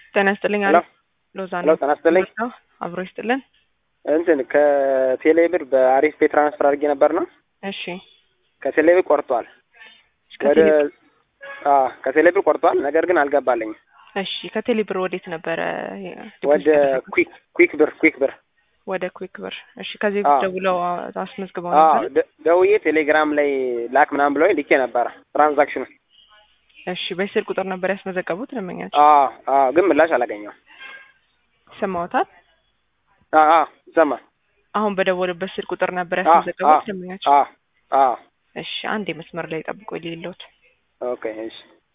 ጤና ይስጥልኝ። ሄሎ ሎዛ ሄሎ፣ ጤና ይስጥልኝ። ነው አብሮ ይስጥልን። እንትን ከቴሌ ብር በአሪፍ ፔ ትራንስፈር አድርጌ ነበር ነው እሺ ከቴሌ ብር ቆርጧል። ወደ ከቴሌ- አዎ ከቴሌ ብር ቆርጧል። ነገር ግን አልገባልኝም። እሺ ከቴሌ ብር ወዴት ነበረ? ወደ ኩዊክ ኩዊክ ብር ኩዊክ ብር ወደ ኩዊክ ብር። እሺ ከዚህ አዎ። ደውለው አስመዝግበው አዎ ነበር። ደ- ደውዬ ቴሌግራም ላይ ላክ ምናምን ብለው ልኬ ነበረ ትራንዛክሽኑ። እሺ በስልክ ቁጥር ነበር ያስመዘገቡት ደንበኛቸው አዎ አዎ ግን ምላሽ አላገኘው። ይሰማዎታል? አዎ አዎ ሰማ አሁን በደወሉበት ስልክ ቁጥር ነበር አዎ ያስመዘገቡት አዎ ደንበኛቸው። አዎ አዎ እሺ አንዴ መስመር ላይ ጠብቆ ሌሎት ኦኬ እሺ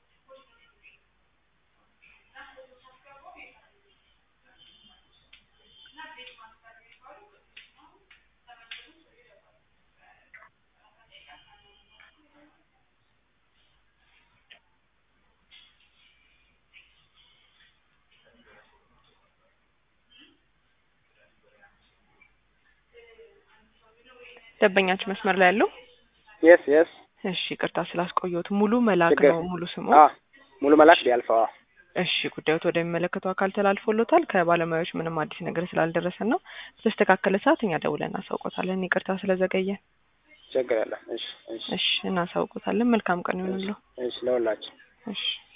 ደንበኛችሁ መስመር ላይ ያለው የስ የስ እሺ ቅርታ ስላስቆየሁት ሙሉ መላክ ችግር ነው ሙሉ ስሙ አዎ ሙሉ መላክ ቢያልፈው አዎ እሺ ጉዳዮት ወደሚመለከተው አካል ተላልፎሎታል ከባለሙያዎች ምንም አዲስ ነገር ስላልደረሰን ነው በተስተካከለ ሰዓት እኛ ደውለን እናሳውቆታለን ይቅርታ ስለዘገየ ችግር የለም እሺ እሺ እሺ እናሳውቆታለን መልካም ቀን ይሁንልዎ እሺ ለሁላችን እሺ